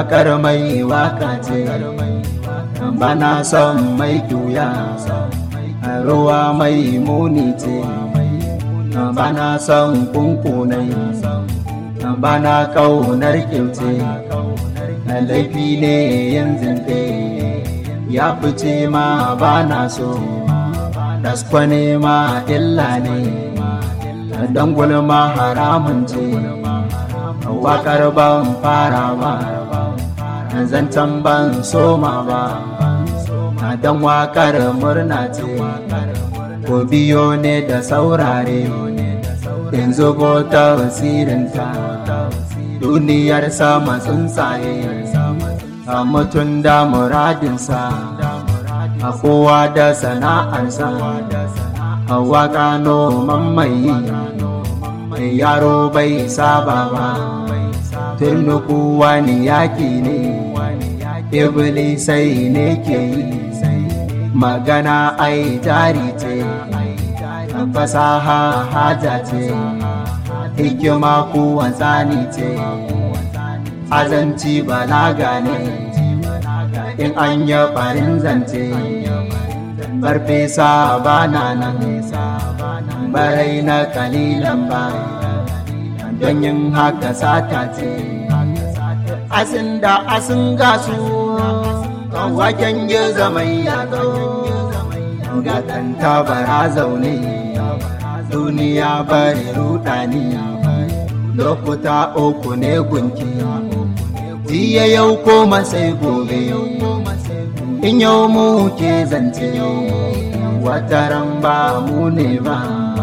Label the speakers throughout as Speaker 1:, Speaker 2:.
Speaker 1: wakar mai waka ce bana son mai juya ruwa mai muni ce bana son kunkunai bana kaunar kyauce laifi ne yin zinte ya fice ma bana so daskwane ma illa ne don gulma haramun ce wakar ban fara ba zancen ban soma ba don wakar murna ce ko biyo ne da saurare yanzu ko tasirinta duniyar sama tsuntsaye a mutum da muradinsa a kowa da sana'arsa a waka noman mai yaro bai saba ba turnuku wani yaki ne iblisai ne ke yi magana ai jari ce fasaha haja ce hikima kuwa tsani ce azanci balaga ne in an yi farin zance farfesa bana nan barai na kalilan ba don yin haka sata ce asin da asin gasu waken yi zamai ya ga kanta bara zaune duniya bari rudani lokuta uku ne gunki jiya yau koma sai gobe in yau mu ke zance wataran ba mu ne ba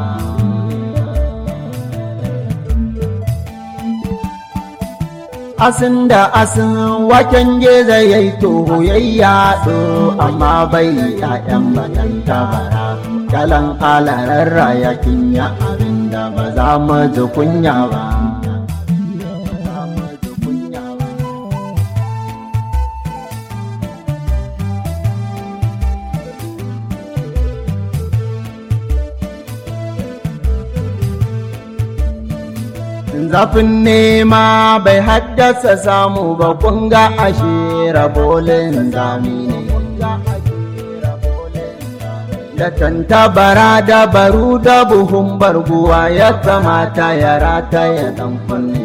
Speaker 1: asin da asin waken geza ya yi toho ya yaɗo amma bai ya'yan batanta bara kalan alarar rayakin ya abinda ba za mu ji kunya ba zafin nema bai haddasa samu ba kunga ashe rabolin zami ne da tantabara da baru da buhun barguwa ya kamata ya rata ya dan kunne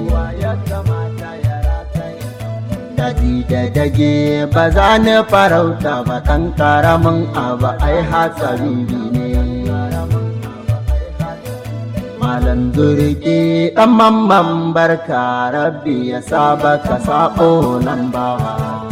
Speaker 1: daji da dage ba za ni farauta ba ɗan ƙaramin abu ai hatsari ne malam zurki ɗan mamman barka rabbi ya saba ka sabo nan bawa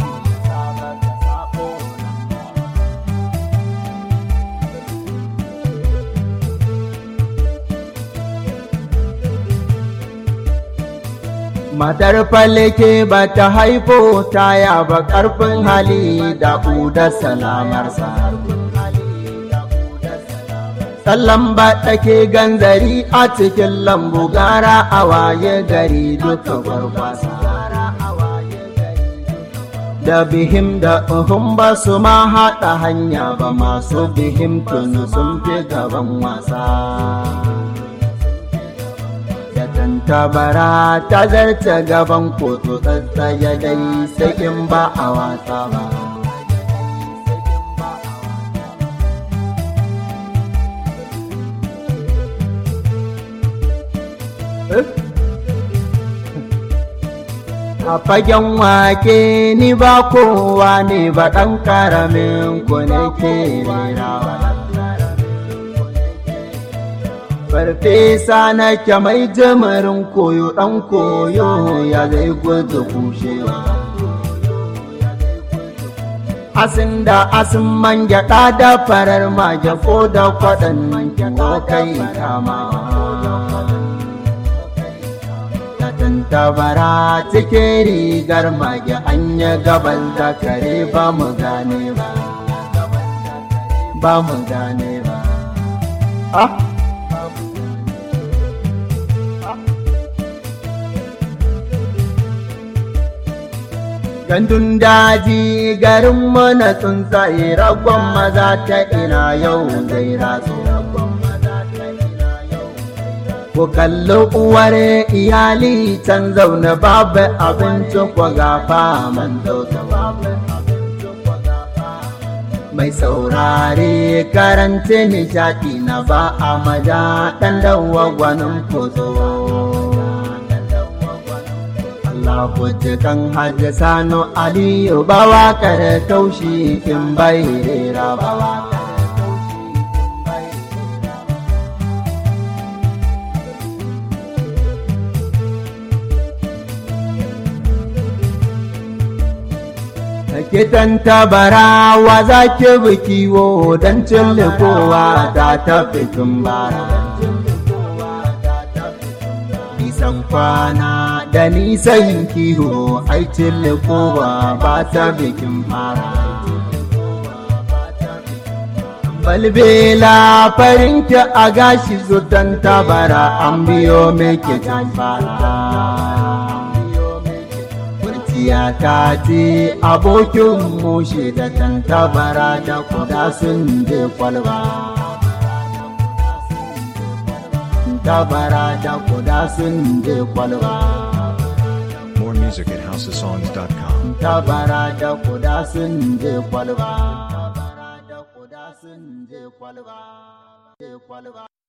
Speaker 1: matar falake ba ta haifo taya ba ƙarfin hali da da salamarsa Sallan ba take ganzari a cikin lambu gara a waye gari duka gwargwasa. Da bihim da uhun ba su ma haɗa hanya ba masu bihim tunu sun fi gaban wasa. Da tantabara ta zarce gaban kotu tsatsaya dai sai in ba a wasa ba. A fagen wake ni ba kowa ne ba ɗan ƙaramin ku ne ke rerawa. Farfesa na mai jimirin koyo ɗan koyo ya zai gudu kushewa. Asin da asin man gyaɗa da farar mage ko da kwaɗan ko kai kamawa. tabara cikin rigar mage an yi gaban zakare ba mu gane ba ba mu gane ba ah gandun daji garin mana tsuntsaye ragon maza ta ina yau zai ratso ku kalli uwar iyali can zaune babu abinci ku gafa man babu mai saurare karanta nishaɗi na ba a maja ɗan dawa gwanin kozo. Allah kan hajji sano aliyu ba waƙar taushi in bai rera ba Kitan tabarawa za ki bi kiwo don kowa ta tafi bara. Nisan kwana da nisan kiwo ai kowa ba ta bikin fara. Balbela farinki a gashi zutan tabara an biyo mai kitan fara. ya ta ce abokin mushe da tantabara da kuda sun je kwalba. Tabara da kuda sun je kwalba.
Speaker 2: More music at houseofsongs.com.
Speaker 1: Tabara da kuda sun je kwalba. Tabara da kuda sun je kwalba.